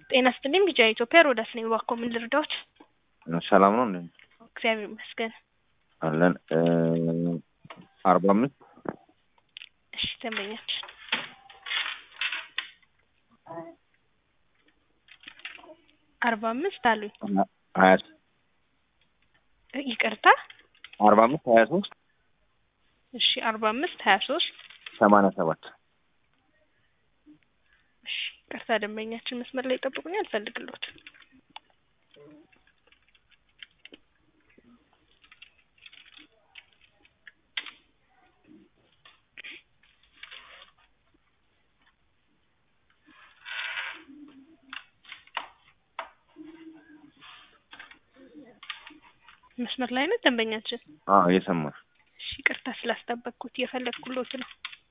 ጤና ይስጥልኝ ቢጂአይ ኢትዮጵያ ሮዳስ ነኝ። እባክዎ ምን ልርዳዎት? ሰላም ነው እንዴ? እግዚአብሔር ይመስገን። አለን አርባ አምስት እሺ ደንበኛችን አርባ አምስት አሉኝ። ሀያ ይቅርታ አርባ አምስት ሀያ ሶስት እሺ አርባ አምስት ሀያ ሶስት ሰማንያ ሰባት እሺ ይቅርታ ደንበኛችን መስመር ላይ ይጠብቁኛል፣ እፈልግልዎት። መስመር ላይ ነው ደንበኛችን? አዎ እየሰማሁ እሺ ይቅርታ ስላስጠበቅኩት እየፈለግኩሎት ነው።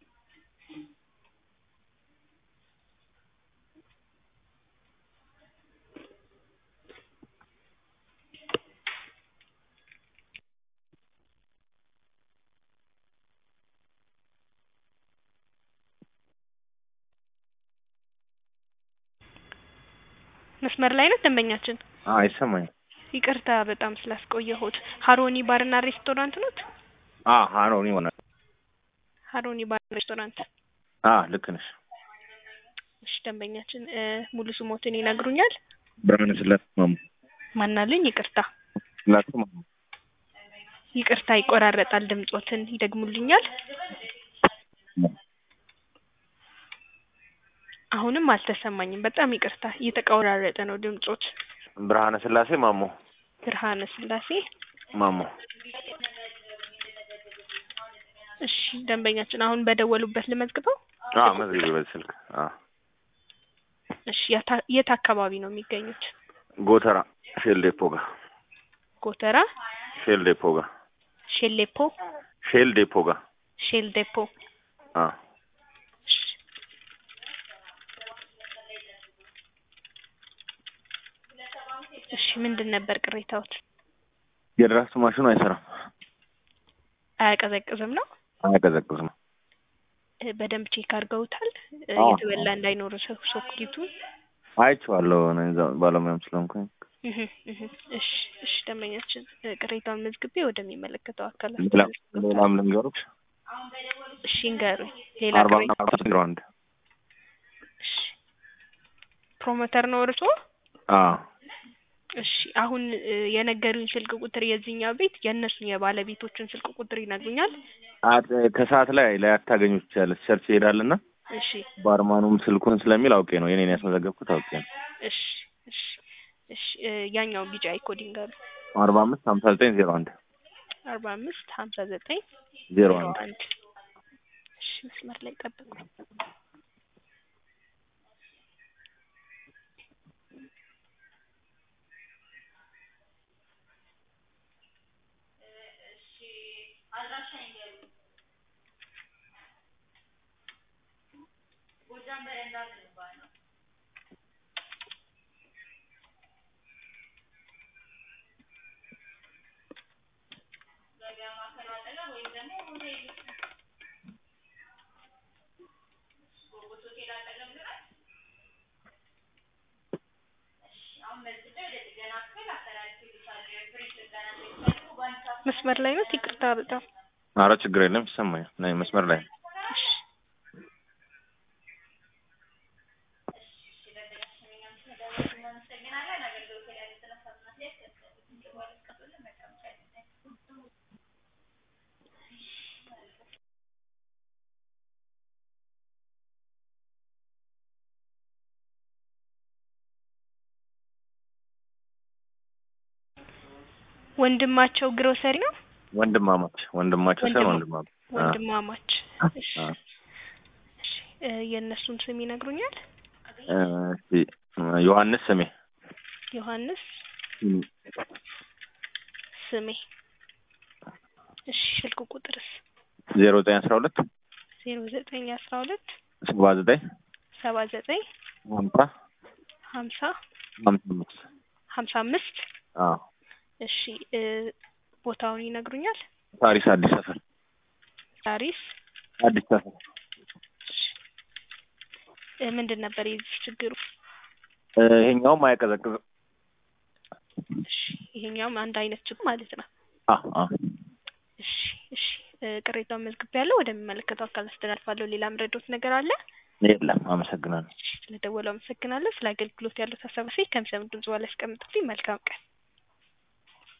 መስመር ላይ ነው ደንበኛችን? አዎ ይሰማኛል። ይቅርታ በጣም ስላስቆየሁት። ሀሮኒ ባርና ሬስቶራንት ኖት? አ ሀሮኒ ይሆናል። ሀሮኒ ባርና ሬስቶራንት። አ ልክ ነሽ። እሺ ደንበኛችን እ ሙሉ ስሞትን ይነግሩኛል? ብርሃነ ስላሴ ማሙ። ማናልኝ? ይቅርታ ስላሴ ማሙ። ይቅርታ ይቆራረጣል ድምጾትን ይደግሙልኛል? አሁንም አልተሰማኝም። በጣም ይቅርታ እየተቆራረጠ ነው ድምጾት። ብርሃነ ስላሴ ማሞ ብርሃነ ስላሴ ማሞ። እሺ ደንበኛችን አሁን በደወሉበት ልመዝግበው? አ መዝግቢ በዚህ ስልክ። አ እሺ የታ- የት አካባቢ ነው የሚገኙት? ጎተራ ሼል ዴፖ ጋር ጎተራ ሼል ዴፖ ጋር ሼሌፖ ሼል ዴፖ ጋር ሼል ዴፖ። አ እሺ እሺ ምንድን ነበር ቅሬታዎት? የድራፍት ማሽኑ አይሰራም፣ አያቀዘቅዝም ነው? አያቀዘቅዝም። እ በደንብ ቼክ አድርገውታል? እ አዎ። የተበላ እንዳይኖር ሶ- ሶኬቱ አይቼዋለሁ እኔ እዛ ባለሙያም ስለሆንኩኝ። እህ እህ እሺ እሺ ደንበኛችን እ ቅሬታውን መዝግቤ ወደሚመለከተው አካል ሌላም አስተላልፋለሁ። ሌላም ልንገሮች እሺ እንገሩኝ። ሌላ አርባ ቅሬታ አምስት ዜሮ አንድ እሺ ፕሮሞተር ነው እርስዎ? አዎ እሺ አሁን እ የነገሩኝ ስልክ ቁጥር የዚህኛው ቤት የእነሱን የባለቤቶችን ስልክ ቁጥር ይነግሩኛል? አት- ከሰዓት ላይ ላይ አታገኙ ትችላለች። ቸርች ይሄዳልና እሺ ባርማኑም ስልኩን ስለሚል አውቄ ነው የኔን ያስመዘገብኩት አውቄ ነው። እሺ እሺ እሺ እ ያኛው ቢጫ አይኮዲንግ አሉ አርባ አምስት ሀምሳ ዘጠኝ ዜሮ አንድ አርባ አምስት ሀምሳ ዘጠኝ ዜሮ ዜሮ አንድ አንድ እሺ መስመር ላይ ጠብቁ። መስመር ላይ ነው? ይቅርታ በጣም አረ ችግር የለም ይሰማኛል። ነይ መስመር ላይ እሺ ወንድማቸው ግሮሰሪ ነው? ወንድማማች ወንድማቸው ሳይሆን ወንድማ- ወንድማማች አ ወንድማማች እሺ አ እሺ እ የእነሱን ስም ይነግሩኛል? እ እስቲ ዮሐንስ ስሜ ዮሐንስ ስሜ እሺ ስልክ ቁጥርስ? ዜሮ ዘጠኝ አስራ ሁለት ዜሮ ዘጠኝ አስራ ሁለት ሰባ ዘጠኝ ሰባ ዘጠኝ ሀምሳ ሀምሳ ሀምሳ አምስት ሀምሳ አምስት አዎ እሺ እ ቦታውን ይነግሩኛል? ሳሪስ አዲስ ሰፈር ሳሪስ አዲስ ሰፈር እ ምንድን ነበር የዚህ ችግሩ? እ፣ ይሄኛውም አያቀዘቅዝም። እሺ ይሄኛውም አንድ አይነት ችግር ማለት ነው። አ አ እሺ እሺ እ፣ ቅሬታውን መዝግቤያለሁ። ወደሚመለከተው አካል አስተላልፋለሁ። ሌላ ምረዶት ነገር አለ? የለም። አመሰግናለሁ። እሺ ስለደወሉ አመሰግናለሁ። ስለ አገልግሎት ያሉት ሀሳብ ሴ ከሚሰሙ ድምጽ በኋላ ያስቀምጡልኝ። መልካም ቀን